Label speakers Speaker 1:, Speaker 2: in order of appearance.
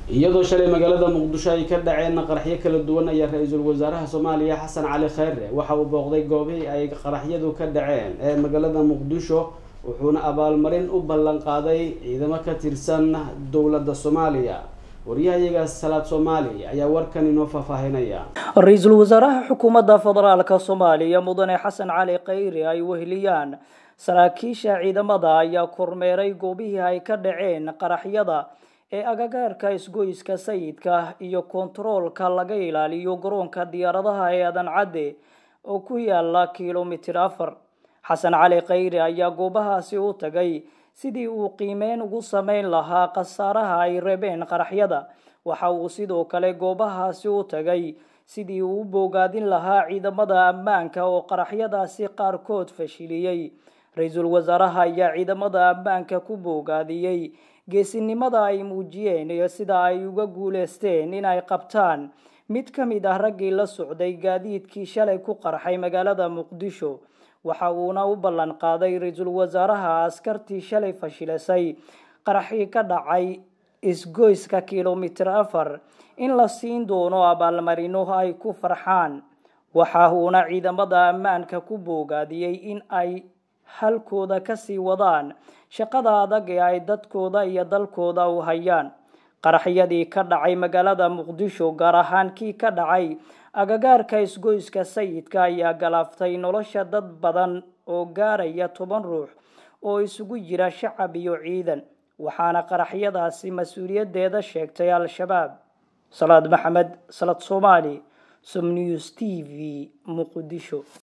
Speaker 1: iyadoo shalay magaalada muqdisho ay ka dhaceen qaraxyo kala duwan ayaa ra-iisul wasaaraha soomaaliya xasan cali kheyre waxa uu booqday goobihii ay qaraxyadu ka dhaceen ee magaalada muqdisho wuxuuna abaalmarin u ballan qaaday ciidamo ka tirsan dowladda soomaaliya waryahayaga salaad soomaali ayaa warkan inoo faahfaahinaya
Speaker 2: ra-iisul wasaaraha xukuumadda federaalka soomaaliya mudane xasan cali kheyre ay weheliyaan saraakiisha ciidamada ayaa kormeeray goobihii ay ka dhaceen qaraxyada ee agagaarka isgoyska sayidka iyo kontaroolka laga ilaaliyo garoonka diyaaradaha ee adan cadde oo ku yaala kilomitir afar xasan cali kheyre ayaa goobahaasi u tagay sidii uu qiimeyn ugu sameyn lahaa khasaaraha ay reebeen qaraxyada waxa uu sidoo kale goobahaasi u tagay sidii uu u boogaadin lahaa ciidamada ammaanka oo qaraxyadaasi qaarkood fashiliyey ra-iisul wasaaraha ayaa ciidamada ammaanka ku boogaadiyey geesinimada ay muujiyeen iyo sida ay uga guuleysteen inay qabtaan mid ka mid ah raggii la socday gaadiidkii shalay ku qarxay magaalada muqdisho waxa uuna u ballan qaaday ra-iisul wasaaraha askartii shalay fashilisay qaraxii ka dhacay isgoyska kilomitir afar in la siin doono abaalmarino ay ku farxaan waxa uuna ciidamada ammaanka ku boogaadiyey in ay halkooda kasii wadaan shaqada adag ee ay dadkooda iyo dalkooda u hayaan qaraxyadii ka dhacay magaalada muqdisho gaar ahaan kii ka dhacay agagaarka isgoyska sayidka ayaa galaaftay nolosha dad badan oo gaaraya toban ruux oo isugu jira shacab iyo ciidan waxaana qaraxyadaasi mas-uuliyaddeeda sheegtay al-shabaab salaad maxamed salad soomaali som news t v muqdisho